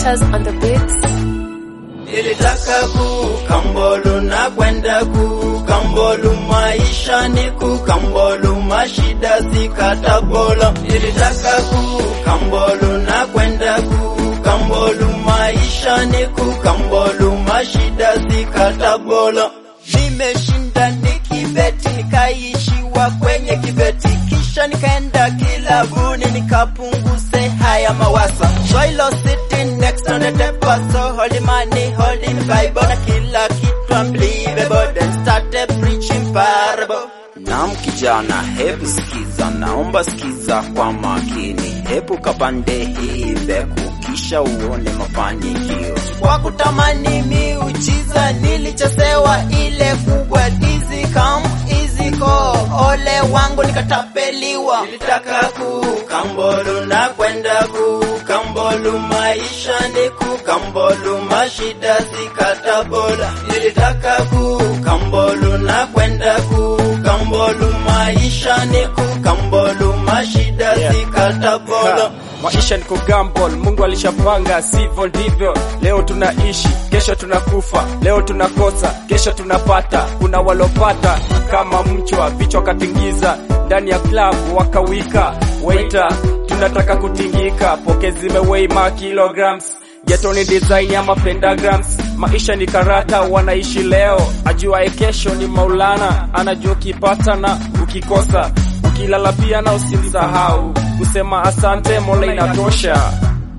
Glitters on the beats. Nilitaka kukambolu na kwenda kukambolu, maisha ni kukambolu, mashida zikatabola. Nilitaka kukambolu na kwenda kukambolu, maisha ni kukambolu, mashida zikatabola. Nimeshinda nikibeti, nikaishiwa kwenye kibeti, kisha nikaenda kilabuni nikapunguze haya mawasa. Swahilo sitting next on the table, so holy money, holding Bible na kila kitu unbelievable, then started preaching parable. Naam kijana, hebu sikiza, naomba sikiza kwa makini, hebu kapande hii mbegu, kisha uone mafanikio. Kwa kutamani miujiza nilichesewa ile kubwa, easy come easy go, ole wangu nikatapeliwa. Nilitaka kukambolu na kwenda kukambolu, maisha ni kukambolu, mashida zikatabola. Nilitaka kukambolu na kwenda kukambolu, maisha ni kukambolu, mashida zikatabola. Maisha ni kugambol, Mungu alishapanga, sivyo ndivyo. Leo tunaishi, kesho tunakufa, leo tunakosa, kesho tunapata. Kuna walopata kama mchwa, vichwa katingiza ndani ya klabu wakawika. Waiter, tunataka kutingika, poke zimeweima kilograms Geto ni design ama pentagrams, maisha ni karata, wanaishi leo, ajuaye kesho ni Maulana, anajua ukipata na ukikosa, ukilala pia na usimsahau kusema asante, Mola inatosha.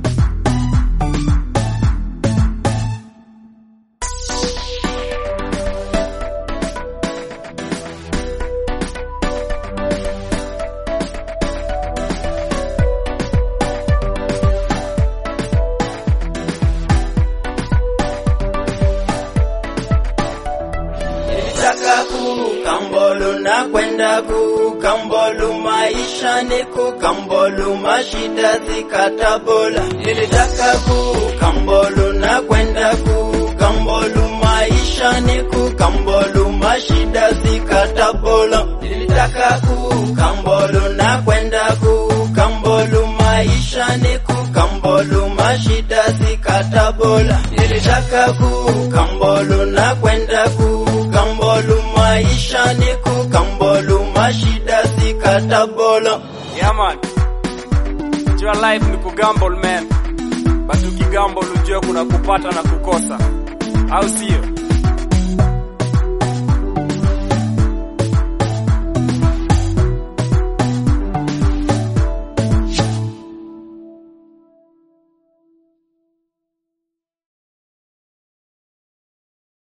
Nilitaka kukambolu na kwenda kukambolu, maisha ni kukambolu, mashida zikatabola. Nilitaka kukambolu na kwenda kukambolu, maisha ni kukambolu, mashida zikatabola. Nilitaka kukambolu na kwenda kukambolu, maisha ni kukambolu, mashida zikatabola. Nilitaka kukambolu na kwenda kukambolu, maisha ni kukambolu, mashida zikatabola. Yeah man, jua life ni kugamble man, but ukigambol ujue kuna kupata na kukosa, au sio?